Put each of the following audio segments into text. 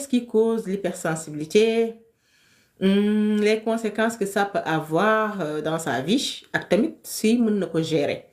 qu'est-ce qui cause l'hypersensibilité Hum, les conséquences que ça peut avoir euh, dans sa vie ak tamit si mën na ko gérer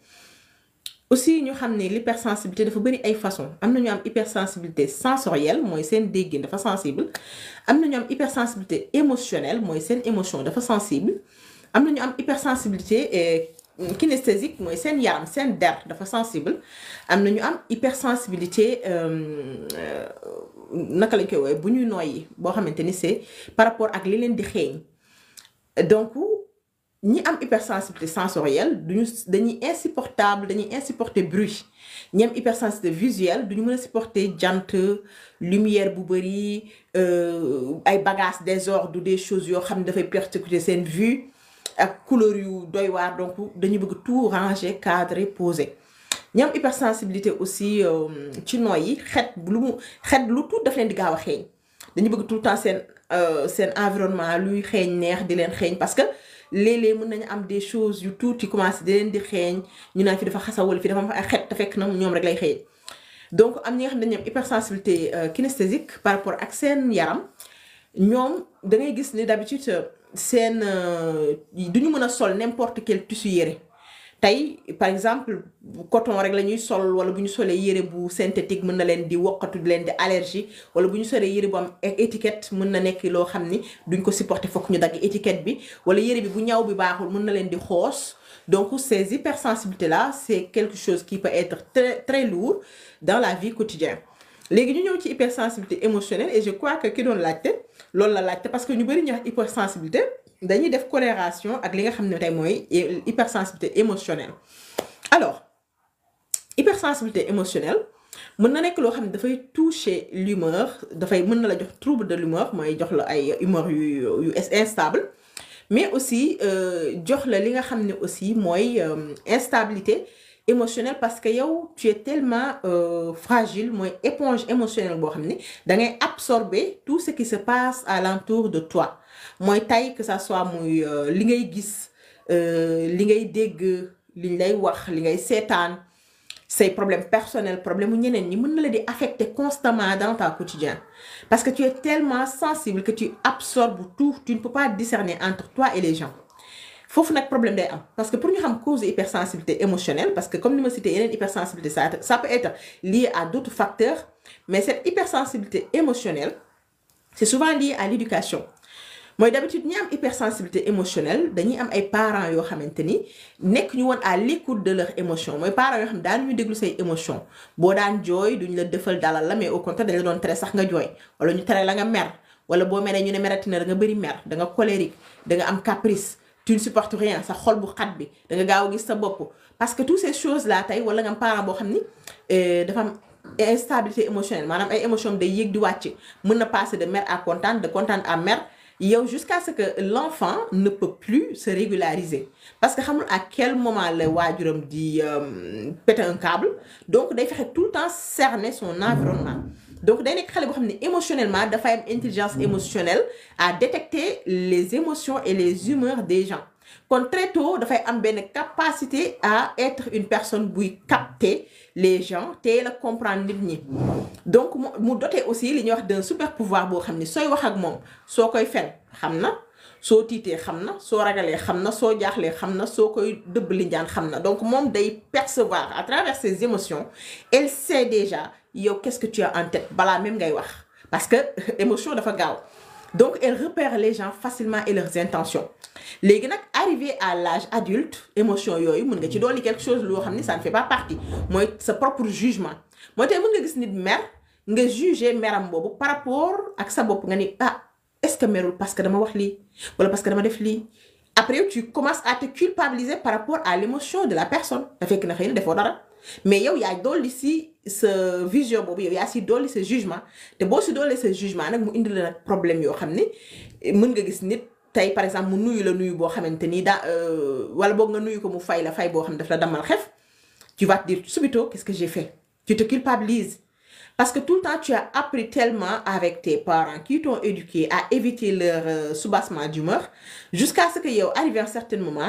aussi ñu xam ne l'hypersensibilité dafa bari ay façons am na ñu am hypersensibilité sensorielle mooy seen déggin dafa sensible am na ñu am hypersensibilité émotionnelle mooy seen émotion dafa sensible am na ñu am hypersensibilité euh, kinesthésique mooy seen yaram seen der dafa sensible am na ñu am hypersensibilité euh, euh, naka lañ koy woowee bu ñuy noyyi boo xamante ni c'est par rapport ak li leen di xeeñ donc ñi am hypersensibilité sensorielle duñu dañuy insupportable dañuy insupporter bruit ñi am hypersensibilité visuelle duñu mën a supporter jant lumière bu bari ay bagages désordre des choses yoo xam ne dafay persécuter seen vue ak couleur yu doy waar donc dañu bëgg tout ranger cadrer poser ñi am hypersensibilité aussi ci nooy yi xet lu mu xet lu tuut daf leen di gaaw a xeeñ dañu bëgg tout le temps seen seen environnement luy xeeñ neex di leen xeeñ parce que léeg-léeg mën nañu am des choses yu tuuti commencé di leen di xeeñ ñu naan fi dafa xasa wala fi dafa am ay xet te fekk na ñoom rek lay xeeñ donc am ñi nga xam ne dañu am hypersensibilité kinesthésique par rapport ak seen yaram ñoom da ngay gis ni d'habitude seen duñu mën a sol n'importe quel tissu yére tey par exemple coton rek la ñuy sol wala bu ñu solee yére bu synthétique mën na leen di wokkatu di leen di allergie wala bu ñu solee yére bu am étiquette mën na nekk loo xam ni duñ ko supporter fokk ñu dagg étiquette bi wala yére bi bu ñaw bi baaxul mën na leen di xoos donc ces hypersensibilités là c'est quelque chose qui peut être très très lourd dans la vie quotidienne léegi ñu ñëw ci hypersensibilité émotionnelle et je crois que ki doon laajte loolu la laajte parce que ñu bari ñu wax hypersensibilité dañuy def corrélation ak li nga xam ne tey mooy hypersensibilité émotionnelle alors hypersensibilité émotionnelle mën na nekk loo xam ne dafay toucher l'humeur dafay mën na la jox trouble de l'humeur mooy jox la ay humeur yu yu instable mais aussi jox la li nga xam ne aussi mooy instabilité émotionnelle parce que yow tu es tellement euh, fragile mooy éponge émotionnelle boo xam ne da ngay absorber tout ce qui se passe alentour de toi mooy tey que ça soit muy li ngay gis li ngay dégg liñ lay wax li ngay seetaan say problèmes personnels problème mu ñeneen ñi mën na la di affecter constamment dans ta quotidien parce que tu es tellement sensible que tu absorbes tout tu ne peux pas discerner entre toi et les gens foofu nag problème day am parce que pour ñu xam cause hypersensibilité émotionnelle parce que comme ni ma cité yeneen hypersensibilité ça ça peut être lié à d'autres facteurs mais cette hypersensibilité émotionnelle c'est souvent lié à l'éducation mooy d'habitude ñi am hypersensibilité émotionnelle dañuy am ay parents yoo xamante ni nekk ñu woon à l'écoute de leur émotion mooy parents yoo xam daan ñu déglu say émotion boo daan jooy duñ la defal dalal la mais au contraire dañ la doon tere sax nga jooy wala ñu tere la nga mer wala boo meree ñu ne meratina da nga bëri mer da nga colérique da nga am caprice tu ne supportes rien sa xol bu xat bi da nga gaaw a gis sa bopp parce que toutes ces choses là tey wala nga am parent boo xam ni dafa am instabilité émotionnelle maanaam ay émotion day yéeg di wàcc mën na passer de mer à contente de contente à mer yow jusqu'à ce que l'enfant ne peut plus se régulariser parce que xamul à quel moment la waajuram di péter un câble donc day fexe tout le temps cerner son environnement donc day nekk xale boo xam ne émotionnellement dafay am intelligence émotionnelle à détecter les émotions et les humeurs des gens kon très tôt dafay am benn capacité à être une personne buy capter les gens teel a comprendre nit ñi donc mu mu doté aussi li ñuy wax d'un super pouvoir boo xam ni sooy wax ak moom soo koy fen xam na soo tiitee xam na soo ragalee xam na soo jaaxlee xam na soo koy dëbb linjaan xam na donc moom day percevoir à travers ses émotions elle sait déjà yow qu'est-ce que tu as en tête balaa même ngay wax parce que émotion dafa gaaw donc elle repère les gens facilement et leurs intentions léegi nag arrivé à l'âge adulte émotion yooyu mën nga ci dolli quelque chose loo xam ni ça ne fait pas partie mooy sa propre jugement mooy tey mën nga gis nit mer nga juger meram boobu par rapport ak sa bopp nga ni ah est-ce que merul parce que dama wax lii wala parce que dama def lii après tu commences à te culpabiliser par rapport à l'émotion de la personne da fekk na xëy na defoo dara mais yow yaa dolli si sa vision boobu yow yaa si dolli sa jugement te boo si dolli sa jugement nag mu indi la nag problème yoo xam ni mën nga gis nit tey par exemple mu nuyu la nuyu boo xamante ni daa wala boog nga nuyu ko mu fay la fay boo xam ne daf la damal xef tu vas te dire subito qu'est-ce que j'ai fait tu te culpabilises parce que tout le temps tu as appris tellement avec tes parents qui t'ont éduqué à éviter leur euh, soubassement d'humeur jusqu'à ce que yow arrivé à un certain moment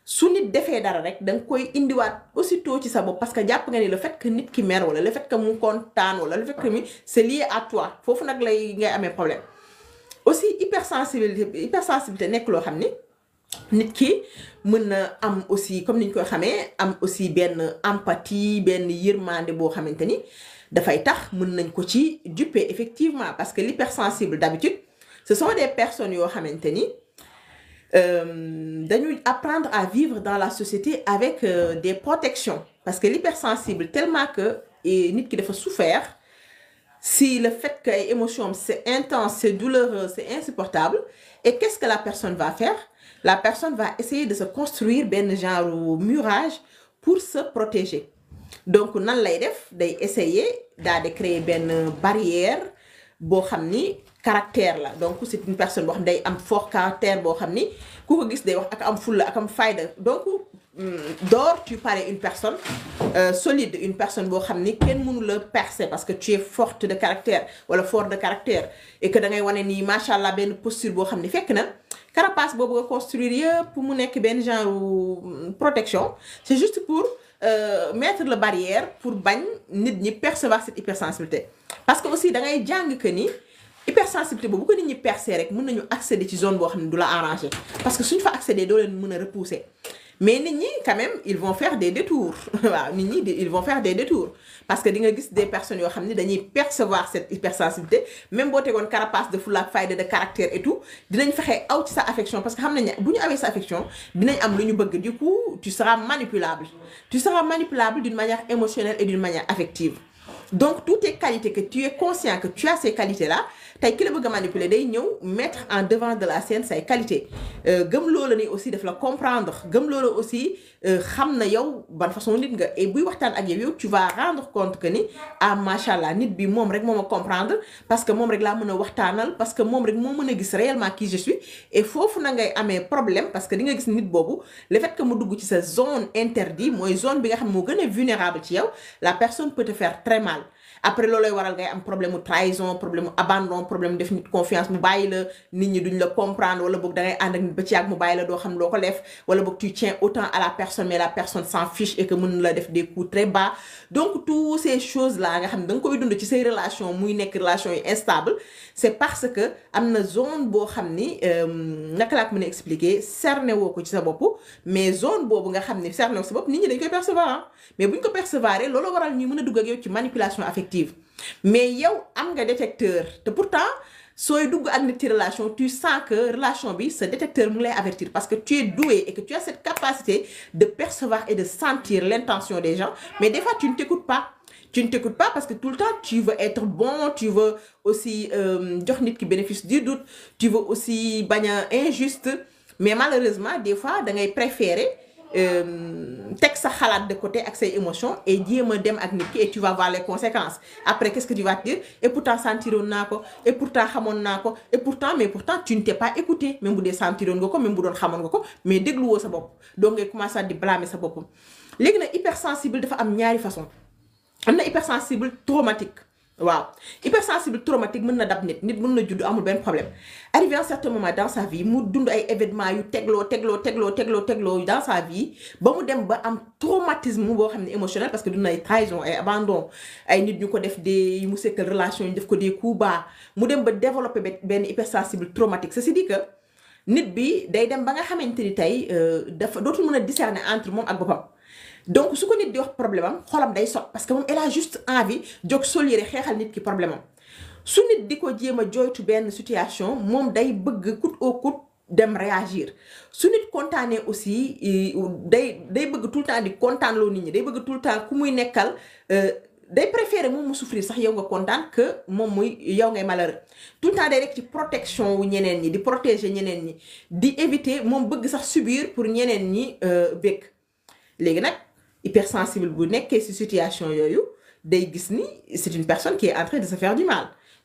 su nit defee dara rek da nga koy indiwaat aussitôt ci sa bopp parce que jàpp nga ni le fait que nit ki mer wala le fait que mu kontaan wala le fait que mi c'est lié à toi foofu nag lay ngay amee problème aussi hypersensibilité hypersensibilité nekk loo xam ni nit ki mën na am aussi comme ni ñu koy xamee am aussi benn empathie benn yërmande boo xamante ni dafay tax mën nañ ko ci dupe effectivement parce que l'hypersensible d'habitude ce sont des personnes yoo xamante ni dañuy apprendre à vivre dans la société avec euh, des protections parce que l'hypersensible tellement que nit ki dafa souffert si le fait que ay émotions c'est intense c'est douloureux c'est insupportable et qu'est-ce que la personne va faire la personne va essayer de se construire benn genre murage pour se protéger donc nan lay def day essayer daal di créer benn barrière boo xam ni caractère la donc c'est une personne boo xam day am fort caractère boo xam ni ku ko gis day wax ak am fulla ak am fayda donc d'or tu parais une personne euh, solide une personne boo xam ni kenn mënu la percer parce que tu es forte de caractère wala fort de caractère et que da ngay wane nii macha allah benn posture boo xam ni fekk na carapace boobu nga construire yëpp mu nekk benn genre protection c'est juste pour euh, mettre la barrière pour bañ nit ñi percevoir cette hypersensibilité parce que aussi da ngay jàng que ni hypersensibilité boobu bu ko nit ñi percer rek mën nañu accéder ci zone boo xam ne du la arranger parce que suñ fa accéder doo leen mën a repousser mais nit ñi quand même ils vont faire des détours waaw nit ñi ils vont faire des détours parce que di nga gis des personnes yoo xam ne dañuy percevoir cette hypersensibilité même boo tegoon carapace de fulla ak fayda de caractère et tout dinañ fexe aw ci sa affection parce que xam nañ ne bu ñu awee sa affection dinañ am lu ñu bëgg du coup tu seras manipulable tu seras manipulable d'une manière émotionnelle et d'une manière affective donc toutes tes qualités que tu es conscient que tu as ces qualités là tey ki la bëgg a manipuler day ñëw mettre en devant de la scène say qualités gëm loola ni aussi daf la comprendre gëm loola aussi xam na yow ban façon nit nga et buy waxtaan ak yow yow tu vas rendre compte que ni ah macha allah nit bi moom rek moo ma comprendre parce que moom rek laa mën a waxtaanal parce que moom rek moo mën a gis réellement qui je suis et foofu na ngay amee problème parce que di nga gis nit boobu le fait que mu dugg ci sa zone interdite mooy zone bi nga xam moo gën a vulnérable ci yow la personne peut te faire très mal après loolooy waral ngay am problème mu trahison problème mu abandon problème mu def nit confiance mu bàyyi la nit ñi duñ la comprendre wala boog da ngay ànd ak nit ba ci yàgg mu bàyyi la doo xam loo ko def wala boog tu tiens autant à la personne mais la personne s'en fiche et que mën la def des coups très bas donc toutes ces choses là nga xam ne da nga koy dund ci say relation muy nekk relation yi instable c'est parce que am na zone boo xam ni naka laa ko mën a expliquer cerné woo ko ci sa bopp mais zone boobu nga xam ni cerné woo sa bopp nit ñi dañ koy percevoir mais buñ ko percevoir loolu waral ñuy mën a dugg ak yow ci manipulation affective mais yow am nga détecteur te pourtant sooy dugg ak nit ci relation tu sens que relation bi sa détecteur mu ngi lay avertir parce que tu es doué et que tu as cette capacité de percevoir et de sentir l'intention des gens mais des fois tu ne t'écoutes pas tu ne t'écoutes pas parce que tout le temps tu veux être bon tu veux aussi jox nit ki bénéfice du doute tu veux aussi bañ a injuste mais malheureusement des fois da ngay préférer teg sa xalaat de côté ak say émotions et jéem a dem ak nit ki et tu vas voir les conséquences après qu'est-ce que tu vas te dire et pourtant sentiroon naa ko et pourtant xamoon naa ko et pourtant mais pourtant tu ne t'es pas écouté même bu dee sentiroon nga ko même bu doon xamoon nga ko mais dégluwoo sa bopp donc ngay commencer di blâmer sa bopp léegi nag hypersensible dafa am ñaari façon am na hypersensible traumatique waaw hypersensible traumatique mën na dab nit nit mën na judd amul benn problème arrivé à un certain moment dans sa vie mu dund ay événements yu tegloo tegloo tegloo tegloo tegloo dans sa vie ba mu dem ba am traumatisme boo xam ne émotionnel parce que dund na ay trahison ay abandon ay nit ñu ko def des mu sekkal relation ñu def ko des coups bas mu dem ba développer benn hypersensible traumatique ceci dit que nit bi day dem ba nga xamante ni tey dafa dootul mën a discerner entre moom ak boppam donc su ko nit di wax problème am xolam day sot parce que moom elle a juste envie jóg solire xeexal nit ki problème am su nit di ko jéem a joytu benn situation moom day bëgg coûte au coûte dem réagir su nit kontaanee aussi day day bëgg tout le temps di kontaan loo nit ñi day bëgg tout le temps ku muy nekkal day préférer moom mu souffrir sax yow nga kontaan que moom muy yow ngay malheureux tout le temps day rek ci protection wu ñeneen ñi di protéger ñeneen ñi di éviter moom bëgg sax subir pour ñeneen ñi bëgg léegi nag hypersensible bu nekkee ci situation yooyu day gis ni c'est une personne qui est en train de se faire du mal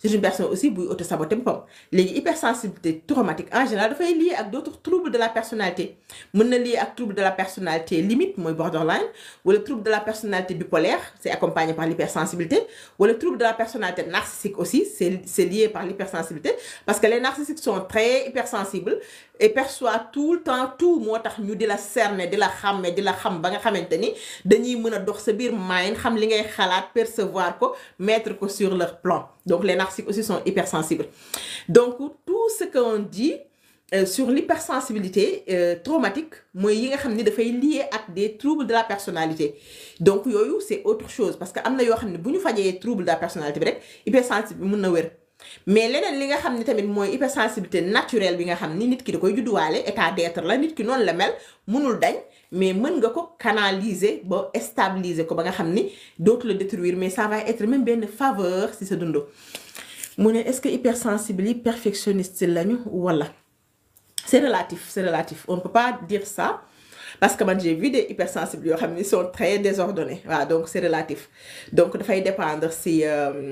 c'est une personne aussi buy auto-saboter boppam léegi hypersensibilité traumatique en général dafay lié ak d'autres troubles de la personnalité mën na lié ak trouble de la personnalité limite mooy borderline wala trouble de la personnalité bipolaire c'est accompagné par l'hypersensibilité wala trouble de la personnalité narcissique aussi c'est c'est lié par l'hypersensibilité parce que les narcissiques sont très hypersensibles et perçoivent tout le temps tout moo tax ñu di la cerner di la xàmme di la xam ba nga xamante ni dañuy mën a dox sa biir mind xam li ngay xalaat percevoir ko mettre ko sur leur plan donc les narcissiques aussi sont hypersensibles donc tout ce qu'on dit euh, sur l'hypersensibilité euh, traumatique mooy yi nga xam ni dafay lié ak des troubles de la personnalité donc yooyu c'est autre chose parce que am na yoo xam ne bu ñu fajee trouble de la personnalité bi rek hypersensible bi mën na wér mais leneen li nga xam ni tamit mooy hypersensibilité naturelle bi nga xam ni nit ki da koy judduwaale état d'être la nit ki noonu la mel mënul dañ mais mën nga ko canaliser ba stabiliser ko ba nga xam ni dootu la détruire mais ça va être même benn faveur si sa dund mu ne est-ce que hypersensible yi perfectionniste lañu wala c'est relatif c'est relatif on ne peut pas dire ça parce que man j'ai vu des hypersensibles yoo xam ni sont très désordonnés waaw donc c'est relatif donc dafay dépendre si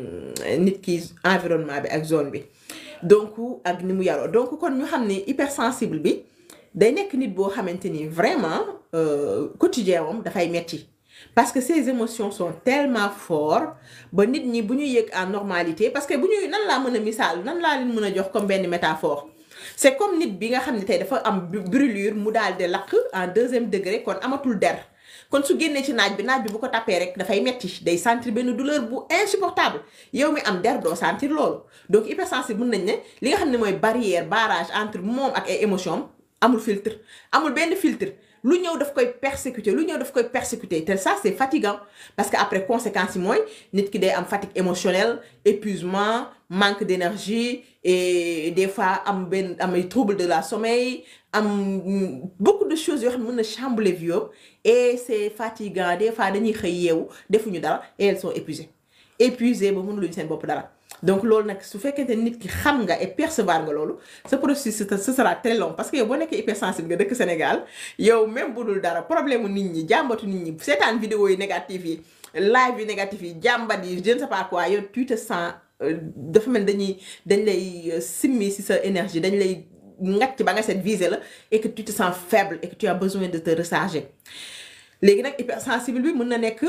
nit ki environnement bi ak zone bi donc ak ni mu yaroo donc kon ñu xam ni hypersensible bi day nekk nit boo xamante ni vraiment quotidien moom dafay metti parce que ces émotions sont tellement fortes ba nit ñi bu ñu yëg en normalité parce que bu ñuy nan laa mën a misaal nan laa leen mën a jox comme benn métaphore c'est comme nit bi nga xam ne tey dafa am brûlure mu daal di lakk en deuxième degré kon amatul der kon su génnee ci naaj bi naaj bi bu ko tapé rek dafay metti day sentir benn douleur bu insupportable yow mi am der doo sentir loolu donc hypersensible mën nañ ne li nga xam ne mooy barrière barrage entre moom ak ay émotions amul filtre amul benn filtre lu ñëw daf koy persécuter lu ñëw daf koy persécuter te ça c'est fatigant parce que après conséquences yi mooy nit ki day am fatigue émotionnelle épuisement manque d'énergie et des fois am benn am ay trouble de la sommeil am beaucoup de choses yoo xam ne mën na chambouler vie et c'est fatigant des fois dañuy xëy yeewu defuñu dara et elles sont épuisées épuisées ba mënuluñu seen bopp dara donc loolu nag su fekkente nit ki xam nga et percevoir nga loolu ce processus ce sera très long parce que yow boo nekkee hypersensible nga dëkk Sénégal yow même bu dul dara problème nit ñi jàmbatu nit ñi seetaan vidéo yi négatif yi live yi négatif yi jàmbat yi je ne sais pas quoi yow tu te sens dafa mel dañuy dañ lay simmi ci sa énergie dañ lay ngacc ba nga set visé la et que tu te sens faible et que tu as besoin de te recharger léegi nag hypersensible bi mën na nekk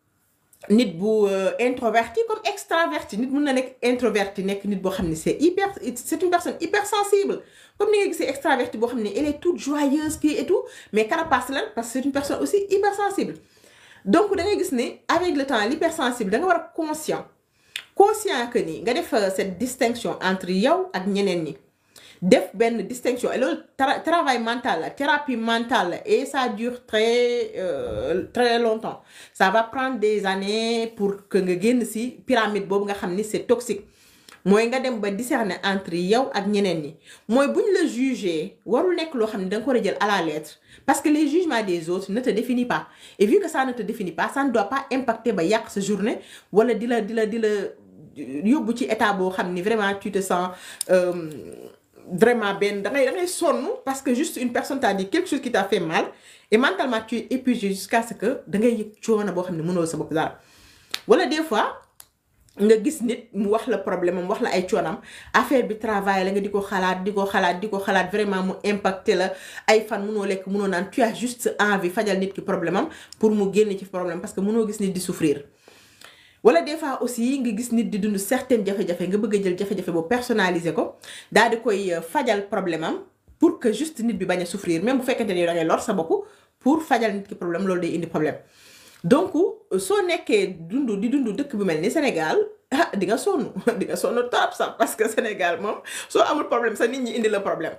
nit bu introverti comme extraverti nit mën na nekk introverti nekk nit boo xam ne c'est hyper c'est une personne hypersensible comme ni nga gisee extraverti boo xam ne elle est toute joyeuse kii et tout mais carapace la parce que c'est une personne aussi hypersensible donc da ngay gis ne avec le temps l'hypersensible da nga war a conscient conscient que ni nga def cette distinction entre yow ak ñeneen ñi def benn distinction et loolu travail mental la thérapie mentale la et ça dure très euh, très longtemps ça va prendre des années pour que nga génn ci pyramide boobu nga xam ni c'est toxique mooy nga dem ba discerner entre yow ak ñeneen ñi mooy buñ la juger warul nekk loo xam ne da nga ko war a jël à la lettre parce que les jugements des autres ne te définit pas et vu que ça ne te définit pas ça ne doit pas impacter ba yàq sa journée wala di la di la di la yóbbu ci état boo xam ni vraiment tu te sens euh, vraiment benn da ngay da ngay sonn parce que juste une personne t'a dit quelque chose qui t'a fait mal et mentalement tu es épuisé jusqu'à ce que da ngay yëg coono boo xam ne mënoo sa bopp dara wala des fois nga gis nit mu wax la problème am wax la ay coonam affaire bi travail la nga di ko xalaat di ko xalaat di ko xalaat vraiment mu impacté la ay fan mënoo lekk mënoo naan tu as juste envie fajal nit ki problème am pour mu génn ci problème parce que mënoo gis nit di souffrir. wala des fois aussi nga gis nit di dund certaines jafe-jafe nga bëgg a jël jafe-jafe boobu personnaliser ko daal di koy fajal problème am pour que juste nit bi bañ a souffrir même bu fekkente ni da ngay lor sa bopp pour fajal nit ki problème loolu day indi problème. donc soo nekkee dund di dund dëkk bu mel ni Sénégal ah di nga sonn di nga sonn trop sax parce que Sénégal moom soo amul problème sax nit ñi indi la problème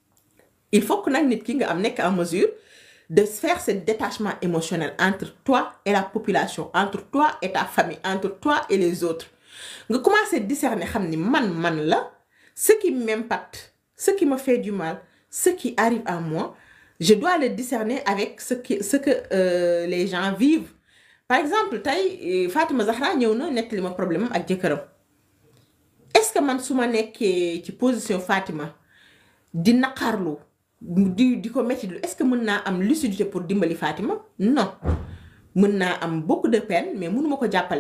il faut que nag nit ki nga am nekk en mesure. de faire ce détachement émotionnel entre toi et la population entre toi et ta famille entre toi et les autres nga commencer discerner xam ni man man la ce qui m'impacte ce qui me fait du mal ce qui arrive à moi je dois le discerner avec ce qui ce que euh, les gens vivent par exemple tey Fatima Zahra ñëw na nettali ma problème ak jëkkëram est-ce que man su ma nekkee ci position Fatima di naqarlu di di ko métti est-ce que mën naa am lucidité pour dimbali Fatima non mën naa am beaucoup de peine mais mënuma ko jàppale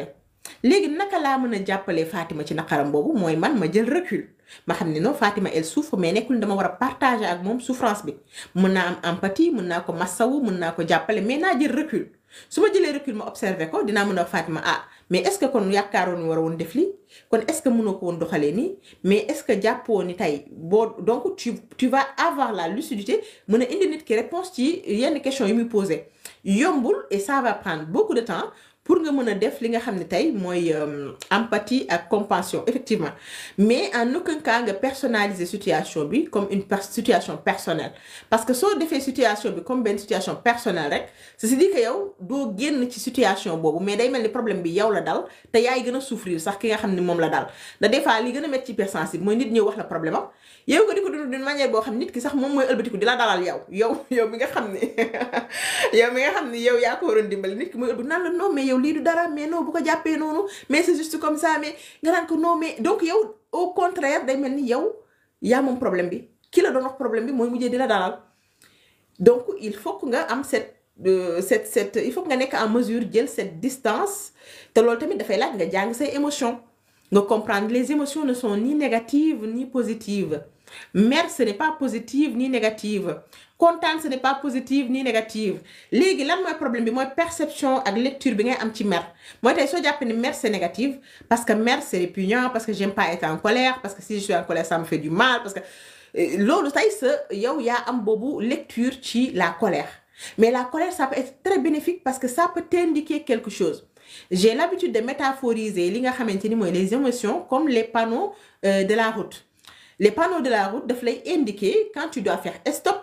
léegi naka laa mën a jàppalee Fatima ci naqaram boobu mooy man ma jël recul ma xam ne non Fatima elle souffre mais nekkul dama war a partager ak moom souffrance bi mën naa am empathie mën naa ko massawu mën naa ko jàppale mais naa jël recul su ma jëlee recul ma observé ko dinaa mën a wax Fatima ah mais est-ce que kon yaakaaroon war a woon def lii kon est-ce que mënoo ko woon doxalee nii mais est-ce que jàppoo ni tey boo donc tu tu vas avoir la lucidité mën a indi nit ki réponse ci yenn questions yi muy posé yombul et ça va prendre beaucoup de temps pour nga mën a def li nga xam ne tey mooy empathie ak compassion effectivement mais en aucun cas nga personnaliser situation bi comme une situation personnelle parce que soo defee situation bi comme benn situation personnelle rek ceci dit que yow doo génn ci situation boobu mais day mel ni problème bi yow la dal te yaay gën a souffrir sax ki nga xam ne moom la dal da des fois li gën a métti ci hypersensible mooy nit ñëw wax la problème am yow nga di ko dund d'une manière boo xam nit ki sax moom mooy ëlbatiku di la dalal yow yow yow mi nga xam ne yow mi nga xam ne yow yaa ko waroon dimbali nit ki mooy ëlbatiku naan la non mais yow lii du dara mais non bu ko jàppee noonu mais c'est juste comme ça mais nga naan ko non mais donc yow au contraire day mel ni yow yaa moom problème bi ki la doon wax problème bi mooy mujjee di la dalal donc il faut que nga am cette cette cette il faut que nga nekk en mesure jël cette distance te loolu tamit dafay laaj nga jàng say émotions nga comprendre les émotions ne sont ni négatives ni positives mer ce n'est pas positive ni négative kontaan ce n'est pas positive ni négative léegi lan mooy problème bi mooy perception ak lecture bi ngay am ci mer mooy tey soo jàppee ni mer c'est négative parce que mer c'est répugnant parce que j'aime pas être en colère parce que si je suis en colère ça me fait du mal parce que loolu tey sa yow yaa am boobu lecture ci la colère mais la colère ça peut être très bénéfique parce que ça peut t'indiquer quelque chose j'ai l'habitude de métaphoriser li nga xamante ni mooy les émotions comme les panneaux euh, de la route les panneaux de la route daf lay indiquer quand tu dois faire stop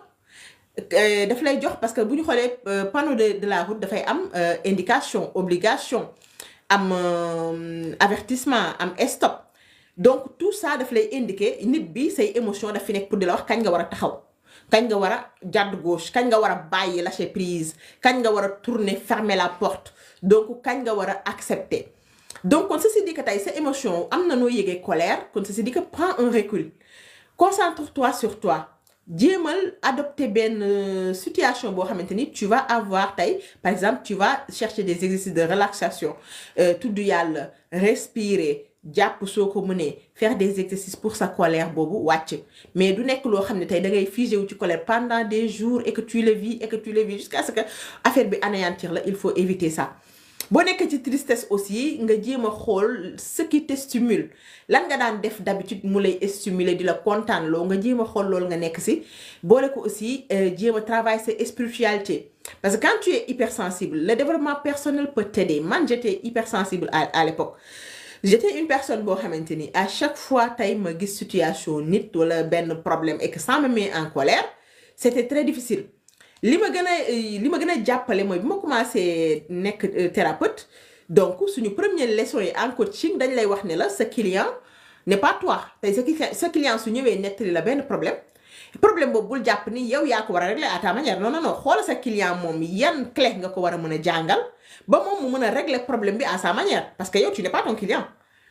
daf lay jox parce que bu ñu xoolee panneau de de la route dafay am indication obligation am avertissement am stop donc tout ça daf lay indiquer nit bi say émotion daf fi nekk pour di la wax kañ nga war a taxaw kañ nga war a jàdd gauche kañ nga war a bàyyi lâcher prise kañ nga war a tourner fermer la porte donc kañ nga war a accepter donc kon ceci dit que tey sa émotion am na noo yëgee colère kon ceci dit que prends un recul concentre-toi sur toi jéemal adopter benn situation boo xamante ni tu vas avoir tey par exemple tu vas chercher des exercices de relaxation tudd yàlla respirer jàpp soo ko mënee faire des exercices pour sa colère boobu wàcc mais du nekk loo xam ne tey da ngay figé wu ci colère pendant des jours et que tu le vis et que tu le vis jusqu'à ce que affaire bi anéantir la il faut éviter ça boo nekkee ci tristesse aussi nga jéem a xool ce qui te stimule lan nga daan def d'habitude mu lay stimuler di la kontaan loo nga jéem a xool loolu nga nekk si boole ko aussi jéem a travailler sa spiritualité parce que quand tu es hypersensible le développement personnel peut t'aider man j'étais hypersensible à à l'époque j'étais une personne boo xamante ni à chaque fois tey ma gis situation nit wala benn problème et que ça me met en colère c'était très difficile li ma gën a li ma gën a jàppale mooy bi ma commencé nekk thérapeute donc suñu première leçon yi en coaching dañ lay wax ne la sa client n'est pas toi tey sa sa client su ñëwee nettali la benn problème problème boobu bul jàpp ni yow yaa ko war a régler à ta manière non non non xoola sa client moom yan clé nga ko war a mën a jàngal ba moom mu mën a régler problème bi à sa manière parce que yow tu n'es pas ton client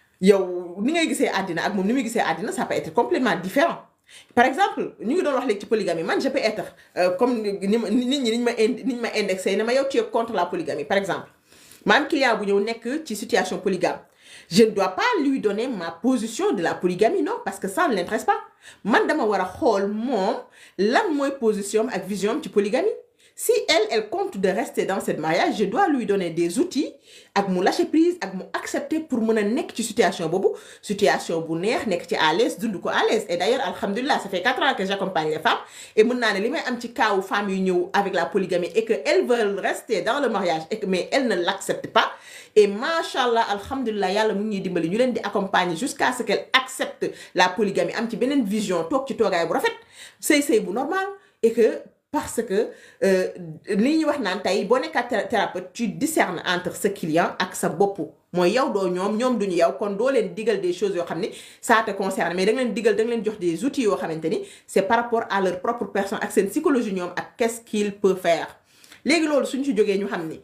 yow ni ngay gisee àddina ak moom ni muy gisee àddina ça peut être complètement différent par exemple ñu ngi doon wax léegi ci polygamie man je peux être euh, comme ni ma nit ñi niñ ma indi niñ ma indexé ne ma yow tu es contre la polygamie par exemple ma am client bu ñëw nekk ci situation polygame je ne dois pas lui donner ma position de la polygamie non parce que ça ne l'intéresse pas man dama war a xool moom lan mooy position ak vision ci polygamie si elle elle compte de rester dans ce mariage je dois lui donner des outils ak mu lâcher prise ak mu accepter pour mën a nekk ci situation boobu situation bu neex nekk ci à l'aise dund ko à l'aise et d'ailleurs alhamdulilah ça fait quatre ans que j'accompagne les femmes et mën naa ne li may am ci kaawu femmes yu ñëw avec la polygamie et que elles veulent rester dans le mariage et que mais elles ne l'acceptent pas et machallah alhamdulilah yàlla mu ngi ñuy dimbali ñu leen di accompagner jusqu'à ce qu'elles acceptent la polygamie am ci beneen vision toog ci toogaay bu rafet sëy sëy bu normal et que parce que li ñuy wax naan tey boo nekkaat thérapeute tu discernes entre sa client ak sa bopp mooy yow doo ñoom ñoom duñu yow kon doo leen digal des choses yoo xam ni ça te concerne mais da nga leen digal da nga leen jox des outils yoo xamante ni c'est par rapport à leur propre personne ak seen psychologie ñoom ak qu'est-ce qu'il peut faire léegi loolu suñ ci jógee ñu xam ni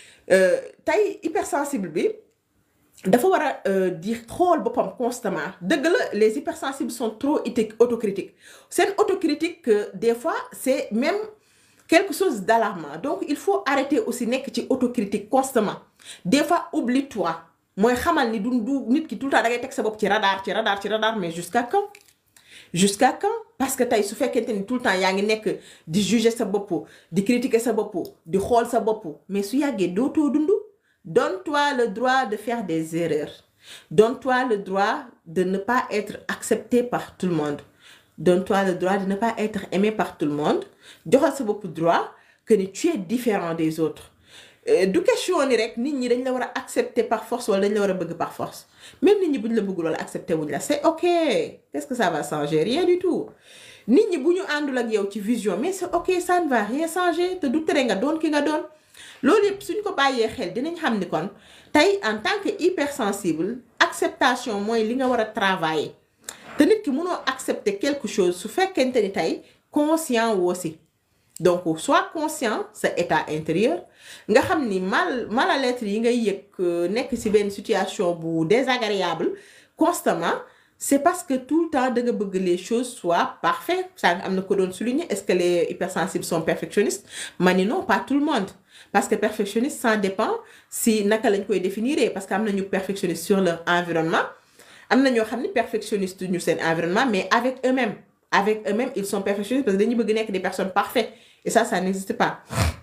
tey hypersensible bi dafa war a di xool boppam constamment dëgg la les hypersensibles sont trop autocritiques seen autocritique des fois c'est même quelque chose d'alarmant donc il faut arrêter aussi nekk ci autocritique constamment des fois oublie-toi mooy xamal ni du du nit ki tout le temps da ngay teg sa bopp ci radar ci radar ci radar mais jusqu'à quand jusqu'à quand parce que tey su fekkente ni tout le temps yaa ngi nekk di juger sa bopp di critiquer sa bopp di xool sa bopp mais su yàggee dootoo dund donne-toi le droit de faire des erreurs donne-toi le droit de ne pas être accepté par tout le monde donne-toi le droit de ne pas être aimé par tout le monde joxal sa bopp droit que ni tu es différent des autres du question ni rek nit ñi dañ la war a accepter par force wala dañ la war a bëgg par force même nit ñi buñ la bëggul wala accepter wuñ la c'est ok qu'est-ce que ça va changer rien du tout nit ñi bu ñu àndul ak yow ci vision mais c'est ok ça ne va rien changer te du tere nga doon ki nga doon loolu yëpp suñ ko bàyyee xel dinañ xam ni kon tey en tant que hypersensible acceptation mooy li nga war a travailler te nit ki mënoo accepter quelque chose su fekkente ni tey conscient woo si donc sois conscient sa état intérieur nga xam ni mal mal-être yi ngay yëg nekk ci benn situation bu désagréable constamment c'est parce que tout le temps da nga bëgg les choses soient parfaites ça nga am na ko doon souligner est-ce que les hypersensibles sont perfectionnistes ma ni non pas tout le monde parce que perfectionniste ça dépend si naka lañ koy définir parce que am nañu perfectionniste sur leur environnement am na ñoo xam ni perfectionniste ñu seen environnement mais avec eux-mêmes avec eux-mêmes ils sont perfectionnistes parce que dañu bëgg nekk des personnes parfaites et ça ça n'existe pas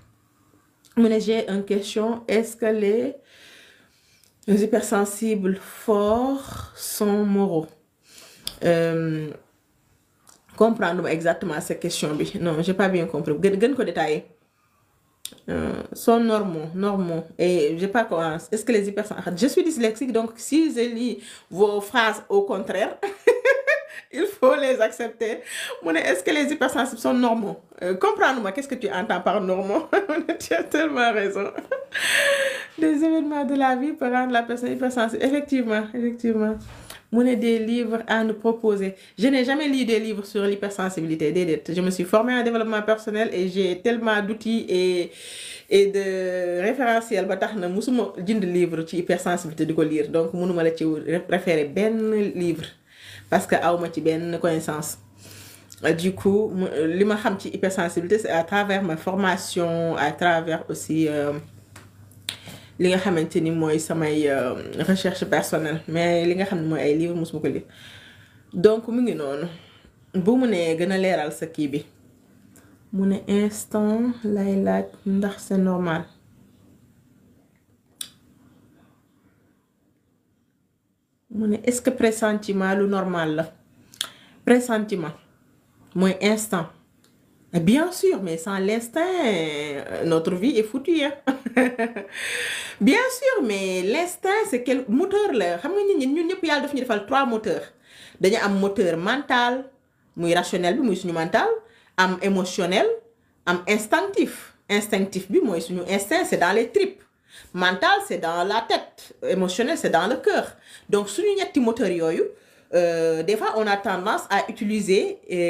mu ne j'ai une question est-ce que les hypersensibles forts sont moraux euh, comprendre exactement cette question bi non j'ai pas bien compris gën gën ko détailler euh, sont normaux normaux et j'ai pas quoi est-ce que les hypersensibles je suis dyslexique donc si je lis vos phrases au contraire il faut les accepter mu ne est-ce que les hypersensibles sont normaux euh, comprendre-moi qu'est-ce que tu entends par normaux tu as tellement raison des événements de la vie peuvent rendre la personne hypersensible effectivement effectivement mu ne des livres à nous proposer je n'ai jamais lu des livres sur l'hypersensibilité déedéet je me suis formée en développement personnel et j'ai tellement d'outils et et de référentiels ba tax na musuma jënd livre ci hypersensibilité di ko lire donc mënuma la ci référer benn livre parce que awma ci benn connaissance du coup li ma xam ci hypersensibilité c'est à travers ma formation à travers aussi li nga xamante ni mooy samay recherche personnelle mais li nga xam ne mooy ay livres mosuma ko lire donc mu ngi noonu bu mu nee gën a leeral sa kii bi mu ne instant lay laaj ndax c'est normal mu ne est-ce que pressentiment lu normal la pressentiment mooy instant bien sûr mais sans l'instinct notre vie est foutue hein bien sûr mais l'instinct c'est quel moteur la xam nga ñun ñun ñëpp yàlla daf ñu defal trois moteurs dañu am moteur mental muy rationnel bi muy suñu mental am émotionnel am instinctif instinctif bi mooy suñu instinct c'est dans les tripes mental c'est dans la tête émotionnel c'est dans le cœur donc suñu ñetti moteurs yooyu Euh, des fois on a tendance à utiliser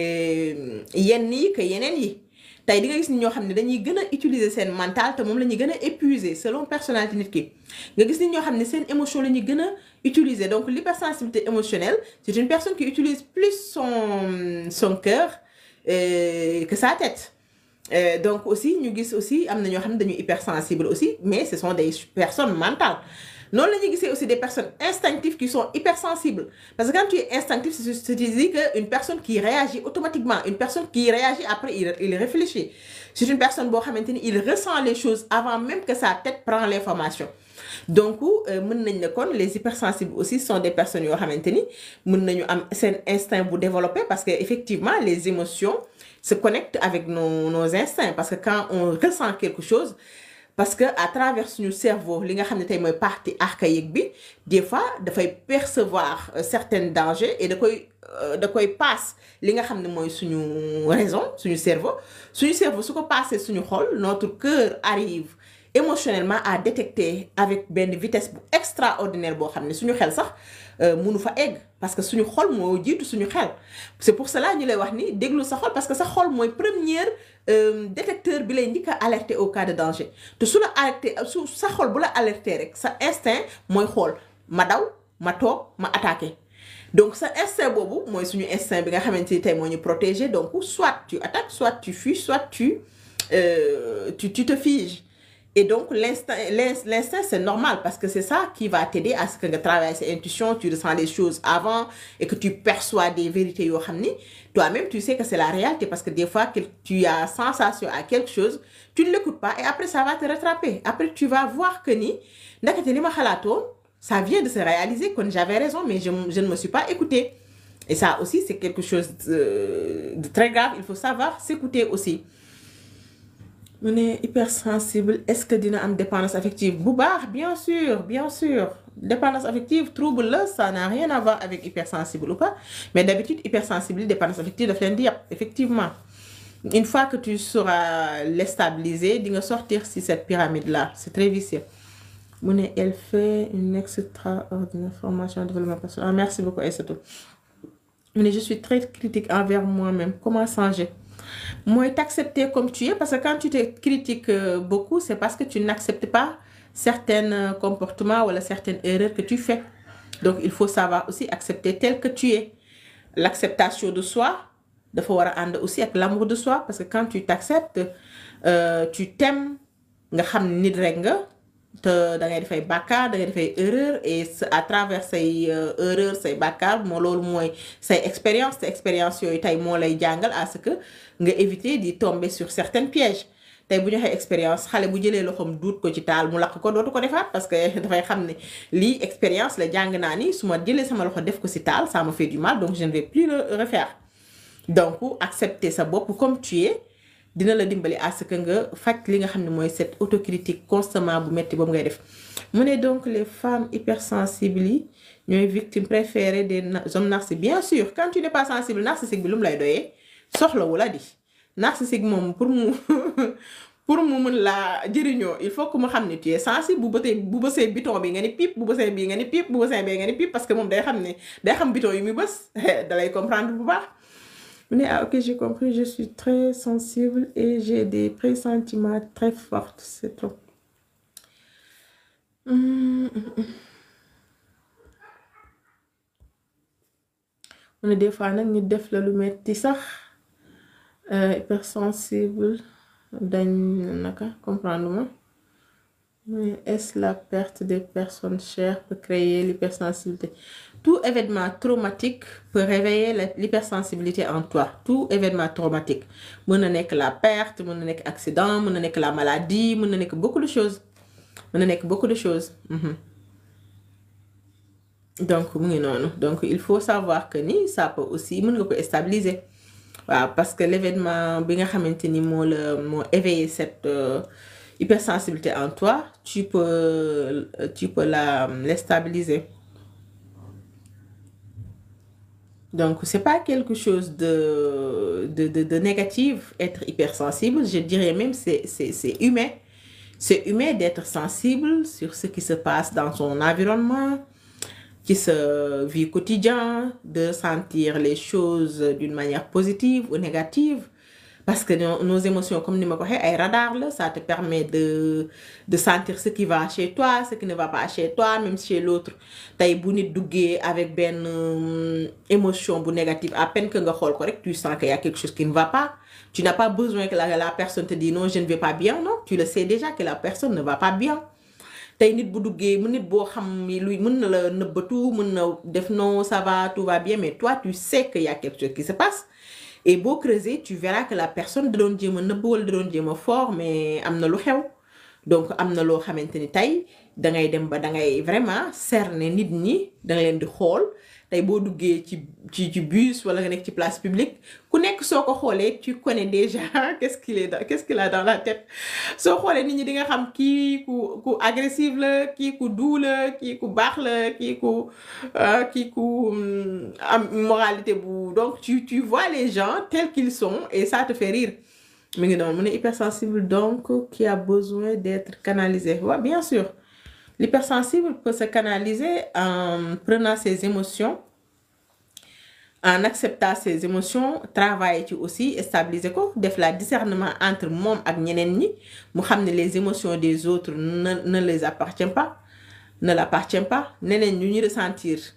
yenn yi que yeneen yi tey di nga gis ni ñoo xam ne dañuy gën a utiliser seen mental te moom la ñuy gën a épuiser selon personnalité nit ki nga gis ni ñoo xam ne seen émotion la ñuy gën a utiliser donc l'hypersensibilité émotionnelle c'est une personne qui utilise plus son son cœur euh, que sa tête euh, donc aussi ñu gis aussi am na ñoo xam ne dañuy hypersensible aussi mais ce sont des personnes mentales noonu la ñuy gisee aussi des personnes instinctives qui sont hypersensibles parce que quand tu es instinctif c'est tu dis que une personne qui réagit automatiquement une personne qui réagit après il, il réfléchit c'est une personne boo xamante ni il ressent les choses avant même que sa tête prend l'information donc mën nañ ne kon les hypersensibles aussi sont des personnes yoo xamante ni mën nañu am seen instinct bu développé parce que effectivement les émotions se connectent avec nos nos instincts parce que quand on ressent quelque chose parce que à travers suñu cerveau li nga xam ne tey mooy partie archaïque bi des fois dafay percevoir certains dangers et da koy da koy passe li nga xam ne mooy suñu raison suñu cerveau suñu cerveau su ko passé suñu xol notre cœur arrive émotionnellement à détecter avec benn vitesse bu extraordinaire boo xam ne suñu xel sax mënu fa egg parce que suñu xol moo jiitu suñu xel c'est pour cela ñu lay wax ni déglu sa xol parce que sa xol mooy première détecteur bi lay njëkk a alerter au cas de danger te su la alerter su sa xol bu la alerter rek sa instinct mooy xool ma daw ma toog ma attaquer donc sa instinct boobu mooy suñu instinct bi nga xamante ni tey moo ñu protéger donc soit tu attaques soit tu fuis soit tu euh, tu tu te figes Et donc, l'instinct, l'instinct, c'est normal parce que c'est ça qui va t'aider à ce que tu travailles ses intuitions, tu ressens les choses avant et que tu perçois des vérités. yo xam ni Toi-même, tu sais que c'est la réalité parce que des fois, que tu as sensation à quelque chose, tu ne l'écoutes pas et après, ça va te rattraper. Après, tu vas voir que ni, ndakate li ma xalaatoon, ça vient de se réaliser, quand j'avais raison, mais je, je ne me suis pas écoutée. Et ça aussi, c'est quelque chose de, de très grave. Il faut savoir s'écouter aussi. mu ne hypersensible est-ce que dina am dépendance affective bu baax bien sûr bien sûr dépendance affective trouble la ça n'a rien à voir avec hypersensible ou pas mais d'habitude hypersensible dépendance affective daf leen di yàpp effectivement une fois que tu sauras les stabiliser di nga sortir si cette pyramide là c'est très vicieux mu ne elle fait une extraordinaire formation en développement personnel ah, merci beaucoup Aïssatou mu ne je suis très critique envers moi-même comment changer mooy t'accepter comme tu es parce que quand tu te critiques beaucoup c'est parce que tu n'acceptes pas certains comportements ou certaines erreurs que tu fais donc il faut savoir aussi accepter tel que tu es l'acceptation de soi dafa war a ànd aussi ak l'amour de soi parce que quand tu t'acceptes euh, tu t'aimes nga xam ne nit rek nga te da ngay dafay bàkkaar da ngay dafay erreur et à travers say erreur say bàkkaar moo loolu mooy say expérience te expérience yooyu tey moo lay jàngal à ce que nga éviter di tomber sur certains pièges tey bu ñu waxee expérience xale bu jëlee loxoom duut ko ci taal mu lakk ko dootu ko defaat parce que dafay xam ne lii expérience la jàng naa ni su ma jëlee sama loxo def ko ci taal ça me fait du mal donc je ne vais plus le refaire donc accepter sa bopp comme tu es dina la dimbali à ce que nga faj li nga xam ne mooy cette autocritique constamment bu metti boobu ngay def mu ne donc les femmes hypersensibles yi ñooy victimes préférées des hommes narcissiques bien sûr quand tu n'es pas sensible narcissique bi lu mu lay doyee soxlawu la di narcissique moom pour mu pour mu mën laa jëriñoo il faut que mu xam ne tu es sensible bu bësee bu bësee biton bi nga ni pip bu bësee bii nga ni pip bu bësee bee nga ni pip parce que moom day xam ne day xam biton yi muy bës dalay comprendre bu baax mu ne ah ok j'ai compris je suis très sensible et j'ai des pressentiments très forts c'est tout mu ne des fois nag ñu def la lu metti sax hypersensible dañ naka comprendre ma mais est-ce la perte des personnes chères peut créer l'hypersensibilité tout événement traumatique peut réveiller l'hypersensibilité en toi tout événement traumatique mën na nekk la perte mën na nekk accident mën na nekk la maladie mën na nekk beaucoup de choses mën na nekk beaucoup de choses donc mu ngi noonu donc il faut savoir que ni ça peut aussi mën nga ko stabiliser waaw parce que l'événement bi nga xamante ni moo la moo éveiller cette hypersensibilité en toi tu peux tu peux la la stabiliser donc c'est pas quelque chose de de de, de négatif être hypersensible je dirais même c'est c'est c'est humain c'est humain d'être sensible sur ce qui se passe dans son environnement qui se vie quotidien de sentir les choses d'une manière positive ou négative parce que nos, nos émotions comme ni ma ko waxee ay radar la ça te permet de de sentir ce qui va chez toi ce qui ne va pas chez toi même chez l'autre tey bu nit duggee avec benn émotion bu négative à peine que nga xool ko rek tu sens qu'il y a quelque chose qui ne va pas tu n'as pas besoin que la, la personne te dise non je ne vais pas bien non tu le sais déjà que la personne ne va pas bien tey nit bu duggee mu nit boo xam ni luy mën na la nëbbatu mën na def non ça va tout va bien mais toi tu sais qu'il y a quelque chose qui se passe et boo creuser tu verras que la personne da doon jéem a nëbb wala da doon jéem a fort mais am na lu xew donc am na loo xamante ni tey dangay dem ba dangay vraiment cerner nit ñi danga leen di xool tey boo duggee ci ci ci bus wala nga nekk ci place publique ku nekk soo ko xoolee tu connais déjà qu'est-ce qu'il est dans qu'est-ce qu'il a dans la tête soo xoolee nit ñi di nga xam kii ku ku agressive la kii ku doux la kii ku baax la kii ku kii ku am moralité bu donc tu tu vois les gens tels qu'ils sont et ça te fait rire mi ngi noonu mu ne hypersensible donc qui a besoin d'être canalisé waaw ouais, bien sûr L'hypersensible peut se canaliser en prenant ses émotions, en acceptant ses émotions, travailler ci aussi stabiliser ko def la discernement entre moom ak ñeneen ñi mu xam ne les émotions des autres ne ne les appartiennent pas ne l'appartiennent pas neneen ñu ñu ressentir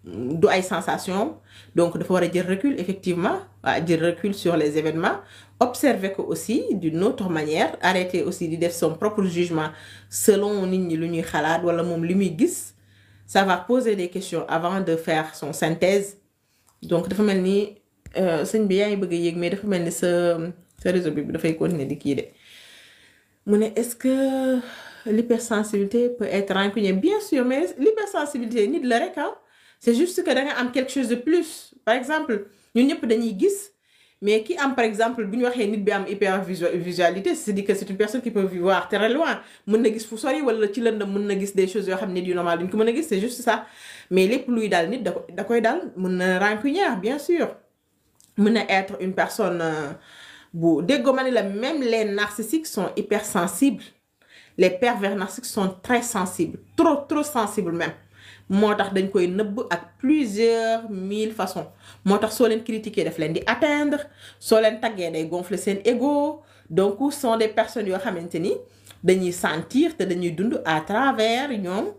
du ay sensation donc dafa war a jël recul effectivement waa jël recul sur les événements observer ko aussi d'une autre manière arrêter aussi di def son propre jugement selon nit ñi lu ñuy xalaat wala moom li muy gis ça va poser des questions avant de faire son synthèse donc dafa mel ni sëñ bi yaa ngi bëgg a yéeg mais dafa mel ni sa sa réseau bi dafay continuer di kii de mu ne est-ce que l'hypersensibilité peut être rancunier bien sûr mais l'hypersensibilité nit la rek ah c'est juste que da nga am quelque chose de plus par exemple ñun ñëpp dañuy gis mais ki am par exemple bu ñu waxee nit bi am hypervisualité c'est-à-dire que c'est une personne qui peut voir très loin mën na gis fu sori wala ci lëndëm mën na gis des choses yoo xam nit yu normal duñ ko mën a gis c'est juste ça mais lépp luy daal nit da da koy daal mën na rancunière bien sûr mën na être une personne bu déggoo ma ne la même les narcissiques sont hypersensibles les pervers narcissiques sont très sensibles trop trop sensibles même moo tax dañ koy nëbb ak plusieurs mille façons moo tax soo leen critiquer daf leen di atteindre soo leen taggee day gonfler seen ego donc sont des personnes yoo xamante ni dañuy sentir te dañuy dund à travers ñoom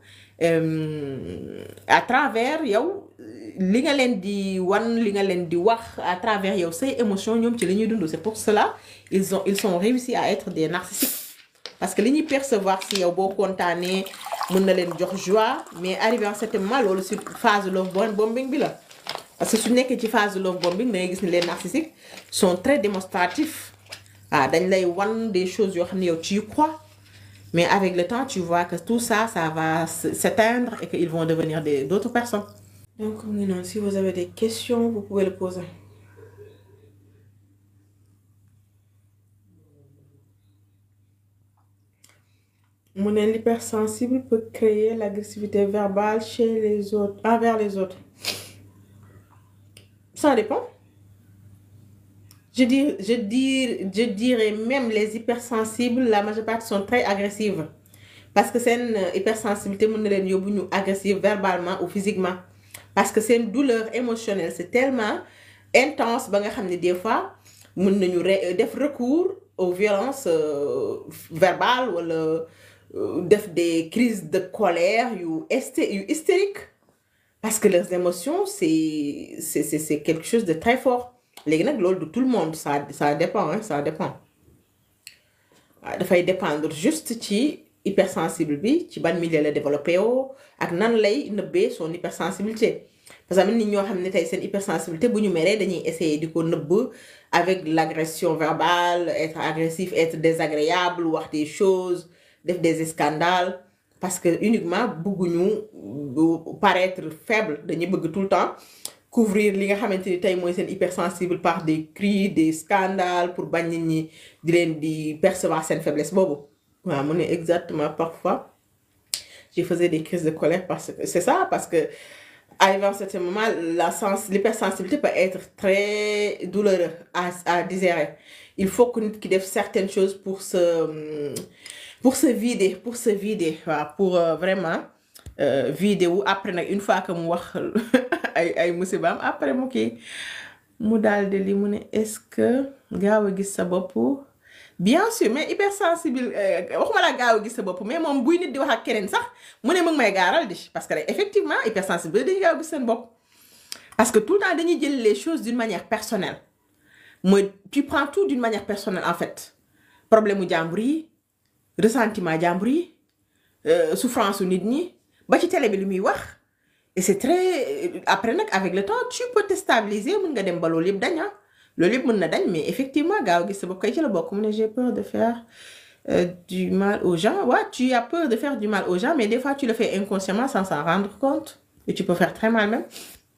à travers yow li nga leen di wan li nga leen di wax à travers yow say émotions ñoom ci li ñuy dund c'est pour cela ils ont ils sont réussi à être des narcissiques parce que li ñuy percevoir si yow boo kontaanee mën na leen jox joie mais arrivé en certain moment loolu si phase love bombing bi la parce que su nekkee ci phase love bombing da ngay gis ni les narcissiques sont très démonstratifs ah dañ lay wan des choses yoo xam ne yow tu y crois mais avec le temps tu vois que tout ça ça va s'éteindre et qu'ils vont devenir des d'autres personnes donc mu ngi noonu si vous avez des questions vous pouvez le poser mu ne l'hypersensible peut créer l'agressivité verbale chez les autres envers les autres ça dépend je dis je dis je dirais même les hypersensibles la majeure partie sont très agressives parce que seen hypersensibilité mën na leen yóbbu ñu agressive verbalement ou physiquement parce que seen douleur émotionnelle c'est tellement intense ba nga xam ne des fois mën nañu def recours aux violences verbales wala def des crises de colère yu esté yu hystérique parce que leurs émotions c'est c'est c'est c'est quelque chose de très fort léegi nag loolu de tout le monde ça ça dépend hein ça dépend waaw dafay dépendre juste ci hypersensible bi ci ban milieu la développé woo ak nan lay nëbbee son hypersensibilité parce que am na nit ñoo xam ne tey seen hypersensibilité bu ñu meree dañuy essayer di ko nëbb avec l'agression verbale être agressif être désagréable wax des choses def des scandales parce que uniquement bëgguñu paraître faible dañuy bëgg tout le temps couvrir li nga xamante ni tey mooy seen hypersensible par des cris des scandales pour bañ nit ñi di leen di percevoir seen faiblesse boobu waaw mu ne exactement parfois je faisais des crises de colère parce que c'est ça parce que arrivé à un certain moment la sens l'hypersensibilité peut être très douloureuse à à digérer il faut que nit ki def certaines choses pour se pour se vider pour se vider waaw pour vraiment vider wu après nag une fois que mu wax ay ay musibaam après mu kii mu daal de li mu ne est-ce que gaaw a gis sa bopp bien sûr mais hypersensible waxuma la gaaw a gis sa bopp mais moom buy nit di wax ak keneen sax mu ne mu ngi may gaaral di parce que effectivement hypersensible dañuy gaaw a gis seen bopp parce que tout le temps dañuy jël les choses d'une manière personnelle mooy tu prends tout d'une manière personnelle en fait problème mu jàmbur yi ressentiment jàmbur yi souffrance u nit ñi ba ci télé bi li muy wax et c'est très après nag avec le temps tu peux te stabiliser mën nga dem ba loolu yëpp dañ loolu yëpp mën na dañ mais effectivement gaaw gis sa bopp kay ci la bokk mu ne j'ai peur de faire euh, du mal aux gens ouais tu as peur de faire du mal aux gens mais des fois tu le fais inconsciemment sans s'en rendre compte et tu peux faire très mal même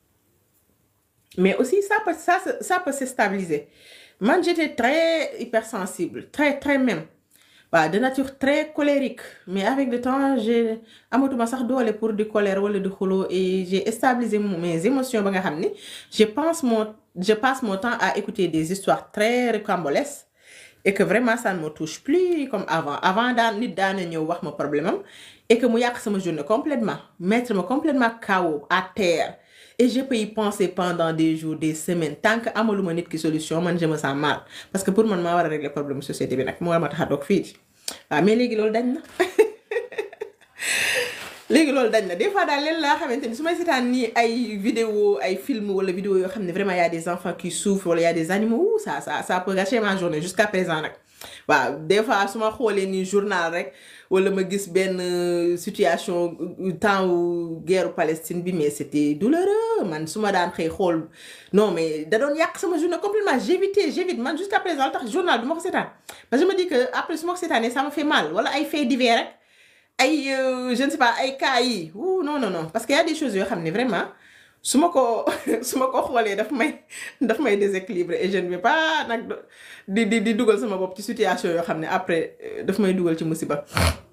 mais aussi ça peut ça ça peut se stabiliser man j'étais très hypersensible très très même waaw de nature très colérique mais avec le temps j'ai amatuma sax doole pour di colère wala di xuloo et j'ai stabilisé mes émotions ba nga xam ni je pense mon je passe mon temps à écouter des histoires très rocambolesques et que vraiment ça ne me touche plus comme avant avant daan nit daana ñëw wax ma problème am et que mu yàq sama journée complètement mettre ma complètement KO à terre et je peux y penser pendant des jours des semaines tant que amaluma nit ki solution man je me sens mal parce que pour man maa war a régler problème société bi nag moo war ma tax a toog fii waaw mais léegi loolu dañ na léegi loolu dañ na des fois daal leen laa xamante ni su may seetaan nii ay vidéo ay film wala vidéo yoo xam ne vraiment y a des enfants qui souffrent wala y a des animaux ça ça ça peut gâcher ma journée jusqu'à présent nag waaw des fois su ma xoolee nii journal rek wala ma gis benn situation temps wu guerre Palestine bi mais c'était douloureux man su ma daan xëy xool non mais da doon yàq sama journée complètement j'évitais j'évite man jusqu'à présent tax journal du ma ko seetaan parce que je me dis que après su ma ko seetaanee ça me fait mal wala ay faits divers rek ay je ne sais pas ay cas yi ou non non non parce que y a des choses yoo xam ne vraiment su ma ko su ma ko xoolee daf may daf may déséquilibre et je ne vais pas nag di di di dugal sama bopp ci situation yoo xam ne après daf may dugal ci musiba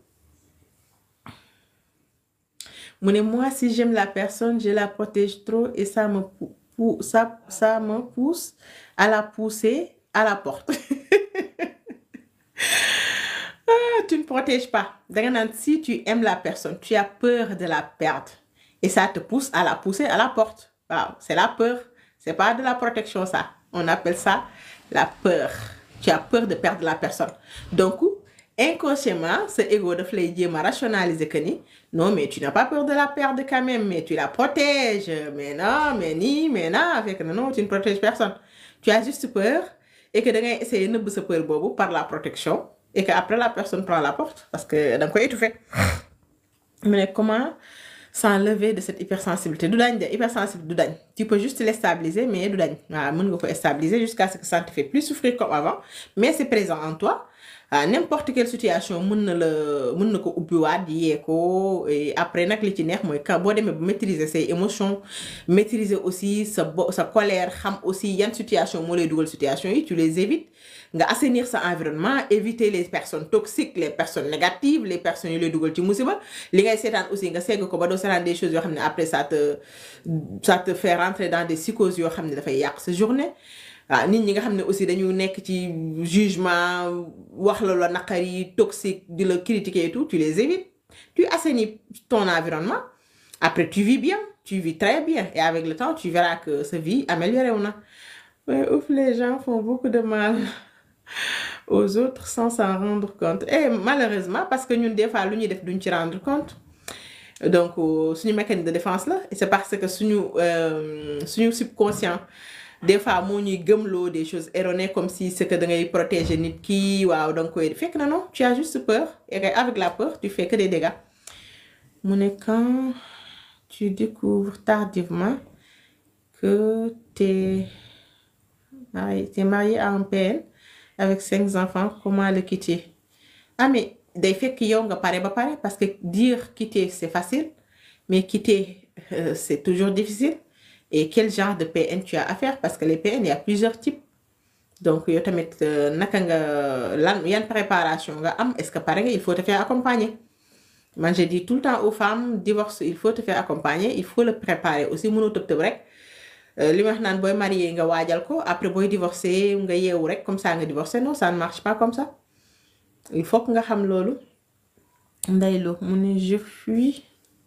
mu ne moi si j'aime la personne je la protège trop et ça me pou ça ça me pousse à la pousser à la porte ah tu ne protèges pas danga naan si tu aimes la personne tu as peur de la perdre et ça te pousse à la pousser à la porte waaw c'est la peur c'est pas de la protection ça on appelle ça la peur tu as peur de perdre la personne donc inconsciemment ce ego daf lay jéem a rationaliser que ni non mais tu n'as pas peur de la perdre quand même mais tu la protèges mais non mais nii mais non fekk na non tu ne protèges personne tu as juste peur et que da ngay essayer nëbb sa peur boobu par la protection et que après la personne prend la porte parce que da nga koy étouffer mu ne comment s'enlever de cette hypersensibilité du dañ de hypersensible du dañ tu peux juste les stabiliser mais du dañ waaw mën nga ko stabiliser jusqu'à ce que ça ne te fait plus souffrir comme avant mais c'est présent en toi ah n'importe quelle situation mën na la mën na ko ubbiwaat yee ko et après nag li ci neex mooy quand boo demee ba maîtriser say émotions maîtriser aussi sa bo sa colère xam aussi yan situation moo lay dugal situation yi tu les évites nga assainir sa environnement éviter les personnes toxiques les personnes négatives les personnes yu lay dugal ci musiba li ngay seetaan aussi nga segg ko ba doo seetaan des choses yoo xam ne après ça te ça te fait rentrer dans des psychoses yoo xam ne dafay yàq sa journée waaw nit ñi nga xam ne aussi dañu nekk ci jugement wax la la naqari toxique di la critiquer et tout tu les évites tu assainis ton environnement après tu vis bien tu vis très bien et avec le temps tu verras que sa vie améliorée wu na mais ouf les gens font beaucoup de mal aux autres sans s'en rendre compte et malheureusement parce que ñun des fois lu ñuy def duñ ci rendre compte donc suñu mécanisme de défense la et c'est parce que suñu suñu subconscient des fois moo ñuy gëmloo des choses erronées comme si c'est que da ngay protéger nit ki waaw da nga koy fekk na non tu as juste peur et avec la peur tu fais que des dégâts mu ne quand tu découvres tardivement que t'es t'es marié à un PN avec cinq enfants comment le quitter ah mais day fekk yow nga pare ba pare parce que dire quitter c'est facile mais quitter euh, c'est toujours difficile et quel genre de PN tu as à faire parce que les PN il y a plusieurs types donc yow tamit naka nga lan yan préparation nga am est-ce que pare nga il faut te faire accompagner man je dis tout le temps aux femmes divorce il faut te faire accompagner il faut le préparer aussi mënoo tëb tëb rek li ma wax naan booy marié nga waajal ko après booy divorcé nga yeewu rek comme ça nga divorcé non ça ne marche pas comme ça il faut que nga xam loolu ndeylo mu ne je fuis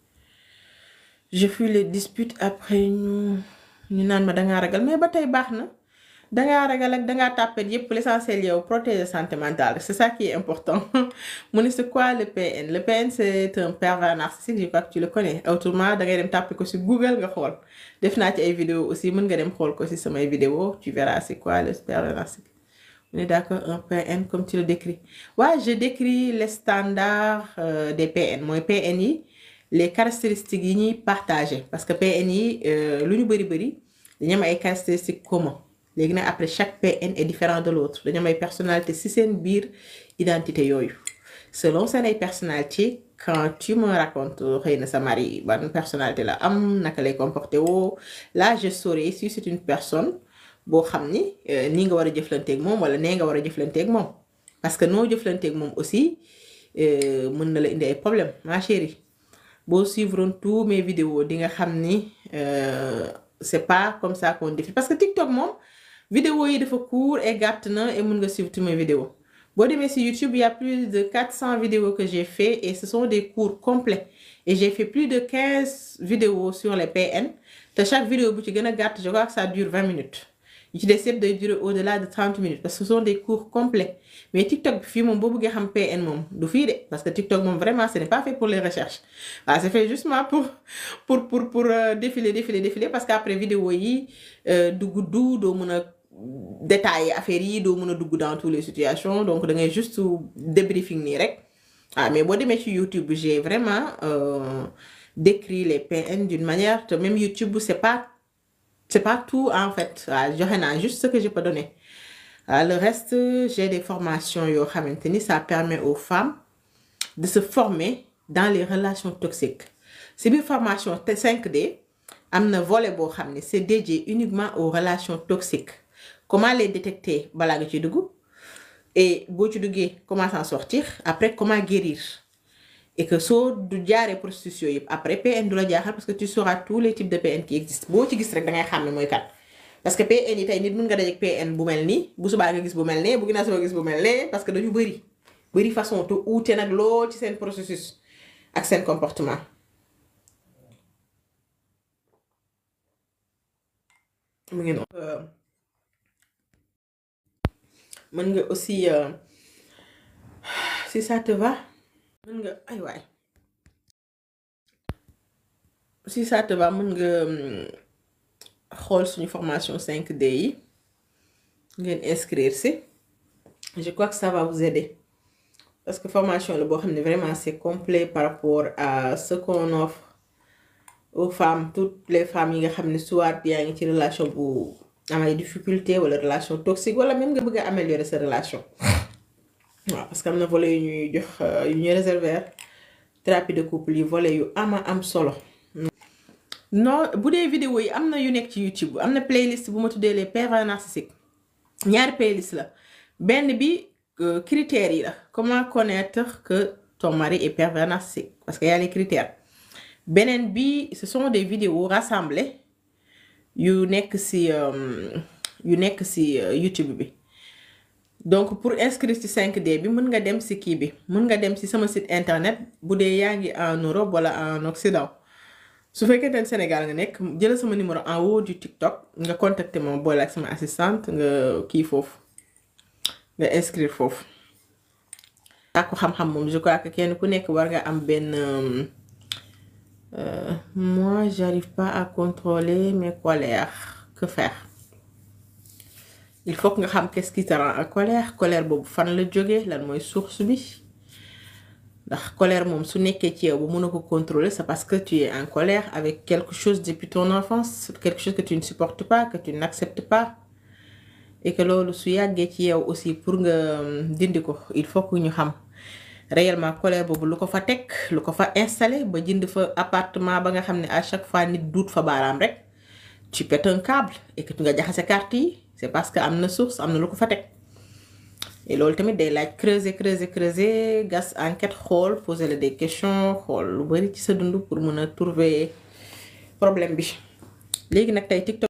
je fuis les disputes après ñu ñu naan ma dangaa ragal mais ba tey baax na dangaa ragal ak dangaa tàppet yépp l'essentiel yow protéger santé mentale c'est ça qui est important mu ne c'est quoi le PN le PN c'est un pervers narcissique je crois que tu le connais autrement dangay dem tàppe ko ci Google nga xool def naa ci ay vidéo aussi mën nga dem xool ko ci samay vidéo tu verras c'est quoi le pervers narcissique mu ne d'accord un PN comme tu le décris waaw je décris les standards euh, des PN mooy PN yi les caractéristiques yi ñuy partager parce que PN yi lu ñu bari bari dañu am ay caractéristiques communes léegi nag après chaque PN est différent de l'autre dañu am ay personnalité ci seen biir identité yooyu selon seen ay personnalité quand tu me racontes xëy na sa mari ban personnalité la am naka lay comporter woo là je saurai si c'est une personne boo xam ni nii nga war a jëflanteeg moom wala nee nga war a jëflanteeg moom parce que noo jëflanteeg moom aussi mën na la indi ay problèmes ma chérie boo suivre tous mes vidéos di nga xam ni c'est pas comme ça qu'on défile parce que TikTok moom vidéo yi dafa court et gàtt na et mën nga suivre tous mes vidéos boo demee ci YouTube il y a plus de 400 vidéos que j'ai fait et ce sont des cours complets et j'ai fait plus de 15 vidéos sur les PN te chaque vidéo bu ci gën a gàtt je crois que ça dure 20 minutes yu ci des yëpp day durer au-delà de 30 minutes parce que ce sont des cours complets mais TikTok bi fii moom boo bëggee xam PN moom du fii de parce que TikTok moom vraiment ce n'est pas fait pour les recherches waaw c'est fait justement pour pour pour pour défiler défiler défiler parce que après vidéo yi du gudd doo mën a détailler affaires yi doo mën a dugg dans toutes les situations donc da ngay juste débriefing nii rek ah mais boo demee ci YouTube j'ai vraiment euh, décrit les PN d'une manière te même YouTube c'est pas c'est pas tout en fait waaw joxe naa juste ce que je peux donner waaw le reste j'ai des formations yoo xamante ni ça permet aux femmes de se former dans les relations toxiques si biir formation te 5D am na volet boo xam ne c'est dédié uniquement aux relations toxiques comment les détecter balaa nga ci dugg et boo ci duggee comment s'en sortir après comment guérir et que soo du jaaree processus yooyu yëpp après PN du la jaaxal parce que tu sauras tous les types de PN qui existent boo ci gis rek da ngay xam ne mooy kat parce que PN yi tey nit mën nga dajeek PN bu mel nii bu subaa nga gis bu mel ne bu ginnaaw suba gis bu mel ne parce que dañu bëri bëri façon te uute nag lool ci seen processus ak seen comportement. mu ngi noonu. mën nga aussi euh, si ça te va mën nga ay waay si ça te va mën nga xool suñu formation 5D yi ngeen inscrire si je crois que ça va vous aider parce que formation la boo xam ne vraiment c'est complet par rapport à ce qu'on offre aux femmes toutes les femmes yi nga xam ne soit yaa ngi ci relation bu am ay difficulté wala relation toxique wala même nga bëgg a améliorer sa relation waaw parce que am na volet yu ñuy jox yu ñuy réserver thérapie de couple yi volet yu ama am solo non bu dee vidéo yi am na yu nekk ci YouTube am na playlist bu ma tuddee les pervers narcissiques ñaari playlist la benn bi critères yi la comment connaître que ton mari est pervers narcissique parce que y a les critères beneen bi ce sont des vidéos rassemblées yu nekk ci yu nekk ci YouTube bi donc pour inscrire ci 5D bi mën nga dem ci kii bi mën nga dem ci sama site internet bu dee yaa ngi en Europe wala en Occident su fekkee ne Sénégal nga nekk jël sama numéro en haut du TikTok nga contacter ma boole ak sama assistante nga kii foofu nga inscrire foofu. ak ko xam-xam moom je crois que kenn ku nekk war nga am benn. Euh, moi j'arrive pas à contrôler mes colères que faire il faut que nga xam qu'est-ce qui te rend en colère colère boobu fan la jógee lan mooy source bi ndax colère moom su nekkee ci yow bu mën a ko contrôler c'est parce que tu es en colère avec quelque chose depuis ton enfance quelque chose que tu ne supportes pas que tu n'acceptes pas et que loolu su yàggee ci yow aussi pour nga dindi ko il faut que ñu xam réellement colère boobu lu ko fa teg lu ko fa installé ba jënd fa appartement ba nga xam ne à chaque fois nit duut fa baaraam rek tu pètes un câble et que tu nga jaxase carte yi c'est parce que am na source am na lu ko fa teg et loolu tamit day laaj creuser creuser creuser gas enquête xool poser la des questions xool lu bari ci sa dund pour mën a trouver problème bi léegi nag tey TikTok